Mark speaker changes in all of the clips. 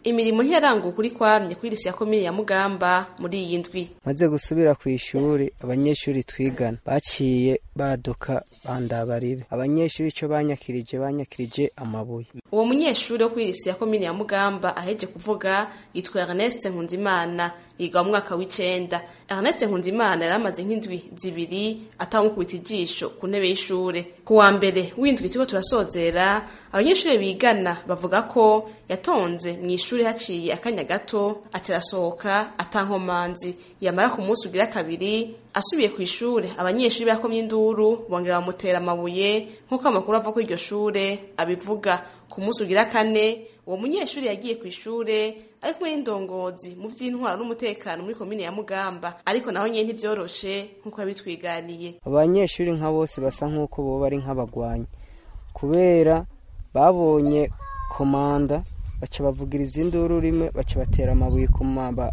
Speaker 1: imirimo ntiyaranguwe kuri kwamye kuri lise ya komine ya mugamba muri iyi ndwi
Speaker 2: maze gusubira ku ishuri abanyeshuri twigana baciye baduka bandabarire abanyeshuri ico banyakirije banyakirije amabuye
Speaker 1: uwo munyeshuri wo kuri lise ya komine ya mugamba aheje kuvuga yitwa Ernest Nkunzimana yiga mu mwaka w'icenda Ernest Nkunzimana yari amaze nk'indwi zibiri atamukubita ijisho ku ntebe y'ishure ku wa mbere w'indwi turiko turasozera abanyeshuri bigana bavuga ko yatonze mu ishuri haciye akanya gato acarasohoka atankomanzi yamara ku munsi ugira kabiri asubiye ku ishure abanyeshuri bakomye induru bongera bamutera amabuye nk'uko amakuru ava kuri iryo shure abivuga ku munsi ugira kane uwo munyeshuri yagiye ku ishure ari kumwe n'indongozi mu vy'intwaro n'umutekano muri komine ya Mugamba ariko naho nyene ntivyoroshe nk'uko yabitwiganiye
Speaker 2: abanyeshuri nka bose basa nk'uko boba ari nk'abagwanyi kubera babonye komanda baca bavugiriza induru rimwe baca batera amabuye ku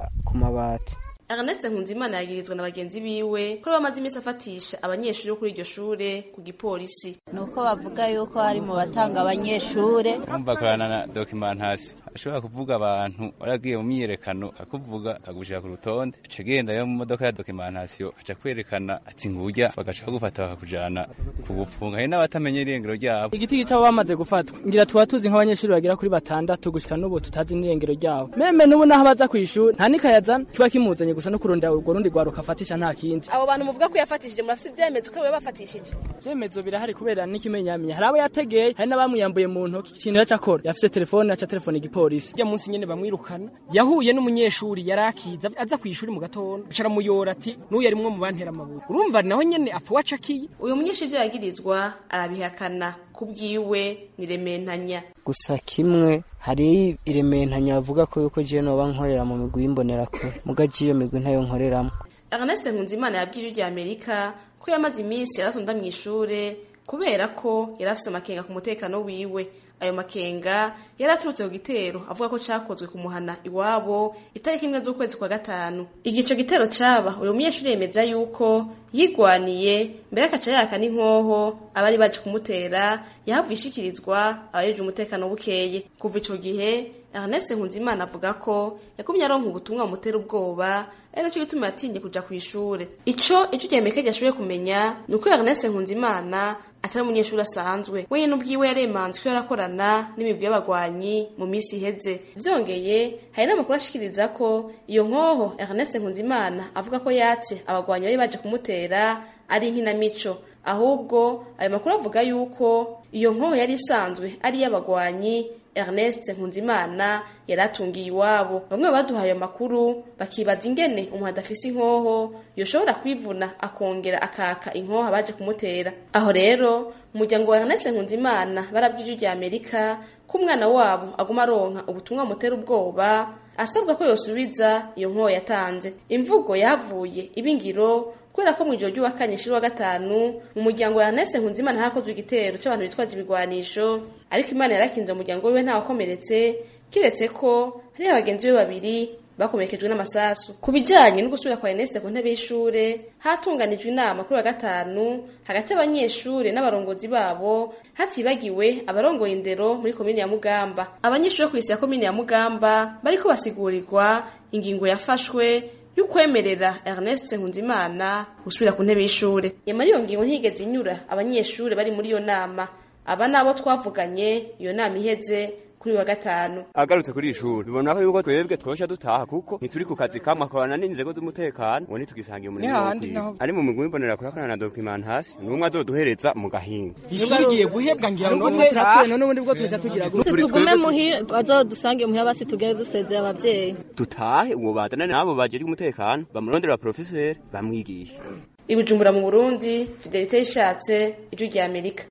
Speaker 2: mabati
Speaker 1: Ernest Nkunzimana yagirizwa na bagenzi biwe ko bamaze iminsi afatisha abanyeshuri bo kuri iryo shure ku gipolisi
Speaker 3: nuko bavuga yuko hari mu batanga abanyeshure
Speaker 4: umva akorana na documentation ashobora kuvuga abantu waragiye mu myiyerekano akuvuga akagushira ku rutonde aca agenda yo mu modoka ya documentation aca kwerekana ati ngurya bagaca bagufata bakakujana ku bupfunga hari n'abatamenye irengero ryabo
Speaker 5: igiti cyabo bamaze gufatwa ngira tuba tuzi nk'abanyeshuri bagera kuri batandatu gushika n'ubu tutazi n'irengero ryabo meme n'ubu naho baza kw'ishuri nta nikayazana kiba kimuzanye gusa no kurondera urwo rundi rwaruka afatisha nta kindi
Speaker 1: abo bantu muvuga ko yafatishije murafite ivyemezo ko we bafatishije
Speaker 5: ivyemezo birahari kubera n'ikimenyamenya hari abo yategeye hari n'abamuyambuye mu ntoki ikintu yaca akora yafise telefone aca telefone igipolisi
Speaker 6: rya munsi nyene bamwirukana yahuye n'umunyeshuri yari akiza aza kw'ishuri mu gatondo aca aramuyora ati n'uyu arimwo mu bantera amabuye urumva naho nyene apfa wacakiye
Speaker 1: uyu munyeshuri ivyo yagirizwa arabihakana kubwiwe ni rementanya
Speaker 2: gusa kimwe hari irementanya bavuga ko yuko jewe noba nkorera mu migwi y'imbonerakure muga iyo migwi ntayo nkoreramo
Speaker 1: Ernest Nkunzimana yabwije iryo Amerika ko yamaze iminsi yaratonda mu ishure kubera ko yari afise amakenga ku mutekano wiwe ayo makenga yari aturutse ku gitero avuga ko cakozwe ku muhana iwabo itariki imwe z'ukwezi kwa gatanu igihe ico gitero caba uyu munyeshuri yemeza yuko yigwaniye mbere akaca yaka n'inkoho abari baje kumutera yahavuye ishikirizwa abajeje umutekano bukeye kuva ico gihe Ernest Nkunzimana avuga ko yakumye aronka ubutumwa bumutera ubwoba ari naco gituma yatinye kuja kw'ishure ico ico ry'Amerika ryashoboye kumenya ni uko Ernest Nkunzimana atari umunyeshuri asanzwe wenyine ubwiwe yaremanzwe ko yarakorana n'imigwi y'abagwanyi mu minsi iheze vyongeye hari n'amakuru ashikiriza ko iyo nkoho Ernest Nkunzimana avuga ko yatse abagwanyi bari baje kumutera ari inkinamico ahubwo ayo makuru avuga yuko iyo nkoho yari isanzwe ari iy'abagwanyi Ernest Nkunzimana yaratungiye iwabo bamwe baduhaye amakuru bakibaza ingene umuntu adafise inkoho yoshobora kwivuna akongera akaka inkoho abaje kumutera aho rero umuryango wa Ernest Nkunzimana barabwije rya Amerika ko umwana wabo aguma aronka ubutumwa bumutera ubwoba asabwa ko yosubiza iyo nkoho yatanze imvugo yavuye ibingiro kubera ko mu ijoro ry'uwakanye shiri wa gatanu mu muryango wa Ernest Nkunzimana hakozwe igitero c'abantu bitwaje ibigwanisho ariko Imana yarakinze umuryango wiwe ntawakomeretse kiretse ko hari abagenzi be babiri bakomerekejwe n'amasasu ku bijanye no gusubira kwa Ernest ku ntebe y'ishure hatunganijwe inama kuri wa gatanu hagati y'abanyeshure n'abarongozi babo hatibagiwe abarongoye indero muri komine ya Mugamba abanyeshure ku isi ya komine ya Mugamba bariko basigurirwa ingingo yafashwe y'ukwemerera Ernest Nkunzimana gusubira ku ntebe y'ishure nyamara iyo ngingo ntigeze inyura abanyeshure bari muri iyo nama aba nabo twavuganye iyo nama iheze kuri wa gatanu
Speaker 7: agarutse kuri ishuri bibona ko yuko twebwe twosha dutaha kuko ntituri ku kazi kamwe akorana n'inzego z'umutekano ubu ntitugisangiye umurimo wo kwiga ari mu migwi mbonera kurakorana na documentation n'umwe azoduhereza mu gahinga
Speaker 6: ishuri rigiye guhebwa ngira ngo
Speaker 5: none turakwiye none ubundi bwo tuza tugira gute
Speaker 3: tugume muhira bazodusange muhira basi tugere dusezeye abavyeyi
Speaker 7: dutahe uwo bazana nabo bajejwe umutekano bamurondera professeur bamwigisha
Speaker 1: ibujumbura mu Burundi Fidelite yishatse ijwi rya Amerika